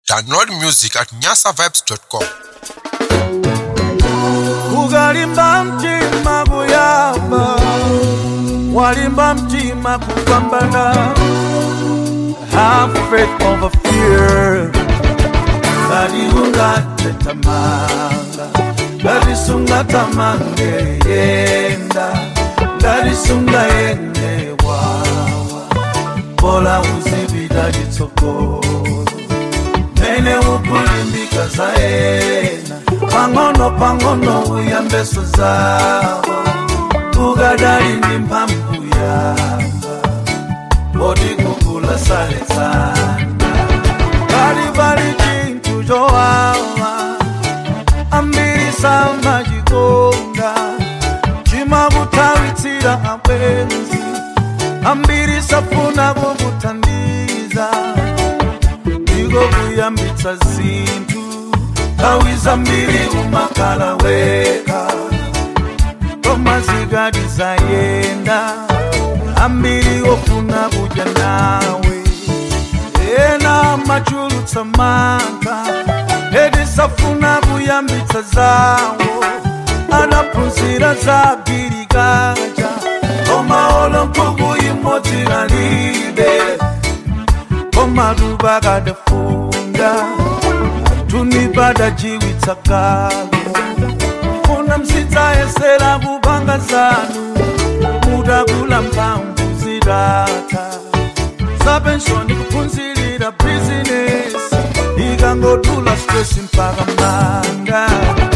Download music at nyasavibes.com. kukalimba mtima kuyamba walimba mtima kupambana have faith over fear kaliungate tamanga ngalisunga tamange yenda ngalisunga yende wawa bola uzibila litsogolo mene ukulimbika zaena pang'ono pang'ono uyambeso zawo ukadali ndi mphamvu yamba oti kukula saletsana pali pali chinthu chowawa ambiri samachikonda chimakutawitsira abwenzi ambiri safuna kukuthandiza ndiko kuyambitsa zinthu nthawi zambiri umakhala weka koma zikati zayenda ambiri ofuna kudya nawe ena machulutsa mantha eti safuna kuyambitsa zawo anaphunzira za girikaja koma olo nkhuku imodzi kalibe koma tupakadafunda tunipadajiwitsa kalo funa msidzayesera kupanga zanu mutakula mphamvu zitata zapenshoni kuphunzirira bizinesi ikangotula stresi mpaka manga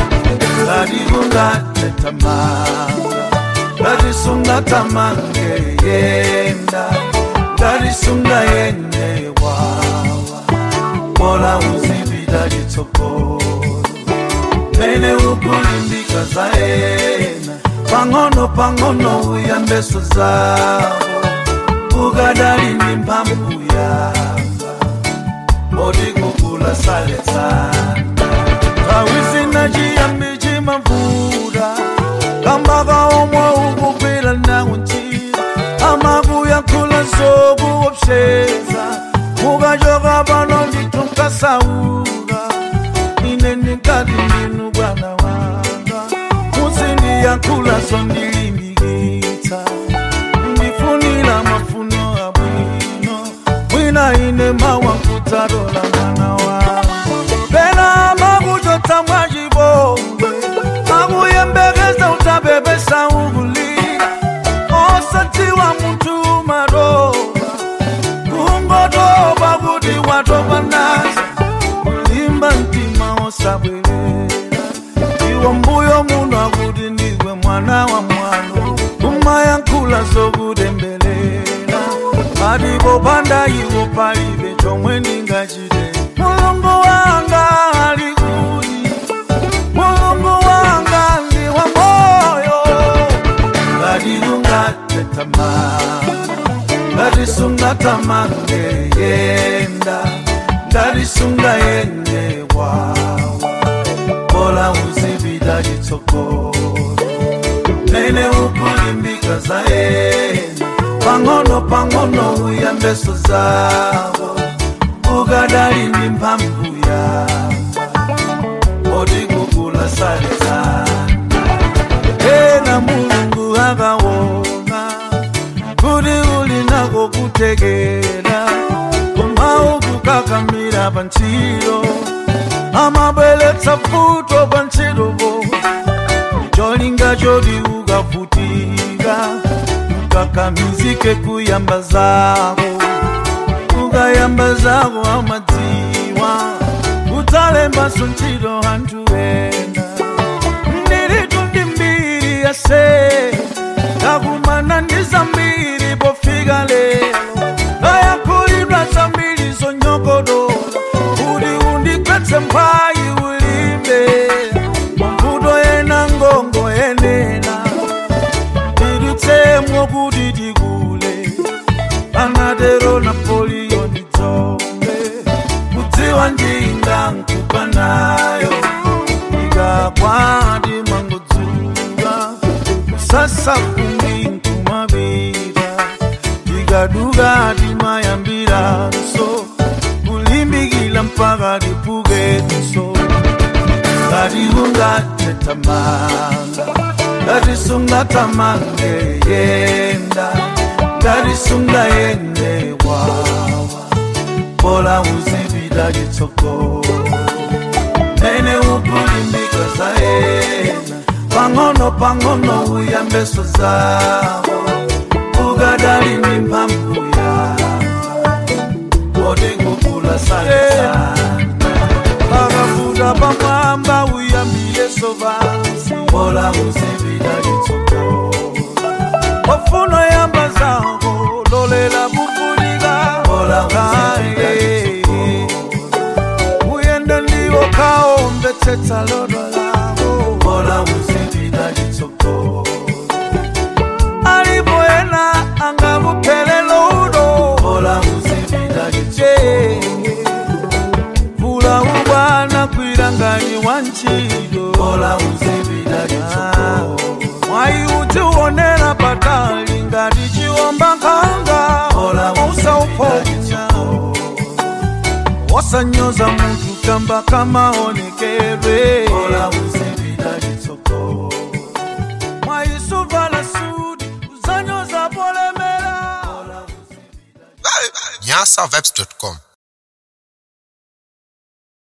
ngatikungatetamanga ngatisungatamanga yenda ngatisunga yende wawa bola uzibila litsogolo mene ukulimbika zaena pang'ono pang'ono uyambeso zawo ukadali ndi mphamvu yamba oti kukula saletsana nthawi zina chiyambi chimavuta kamba kaomwe ukugwira nawo ntchito amakuyankhula zokuopseza mukachoka pano ndithu nkasauka ine ndikati ndinu bwana wanga muzindiyankhula zondilimbikitsa ndifunira mafuno abwino mwina ine mawankutalola mwana wanga pena makuchotsa mwachipongwe makuyembekeza utabebesa ukulira osadziwa munthu maroba kungotopa kuti watopa nazo kulimba mtima osabwerera iwo mbuyo muno akuti ndiwe mwana wa mwano kumayankhula zokutembelela palipo panda iwo palibe chomwe ndingachite mulungu wanga ali kuti mulungu wanga ndi wa moyo ngatikungatetamanga ngatisunga tamange yenda ngatisunga yende wawa bola uzibila litsogolo mene ukulimbika zaena pang'ono pang'ono uyambeso zawo ukadali ndi mphamvu yamba oti kukula saletsana ena mulungu akaona kuti uli nako kutekera koma ukukakamira pa ntchito amabweretsa futo pa ntchitopo cholinga choti ukavutika ukakamizike kuyamba zako ukayamba zako amadziwa udzalembanso ntchito anthu ena ndiritu ndi mbiri yase takumana ndi zambiri pofika lero ayakhulidwa zambiri zonyogodola kuti undigwetse mphayi ulimbe mavuto ena ngongo yenena tidutsemwo kuti tikule anatero napoliyo ndidzombe kudziwa njinga nkupa nayo ikakwati mangodzuka kusasa kumbi nkumabira tikaduka timayambira so kulimbikila pakalipukenso ngati ungatetamanga ngati sungatamange yenda ngati sungayende wawa bola uzipita chitsogolo mene ukulimbika zaena pang'ono pang'ono uyambeso zawo ukadali ndi mphamvu yanga kodi kukula sana pakafuta pamwamba uyambileso vansi bola uzipita chitsogolo ofuna yamba zako lolela kufulika bola uzipita uyenda ndiwo kaombetsetsa lodo lako bola uzipita chitsogolo alipo ena angakuphelelo udo bola uzipita chitsogolo vula ubwana kwilangani wa ntchito bola uzipita chitsogolo mwayi udziwonera patali ngati chiwomba nkhanga bola usauponya wasanyoza munthu kamba kamaonekedwe bola uzipita chitsogolo mwayi suvala sudi uzanyoza polemera nyasavibes.com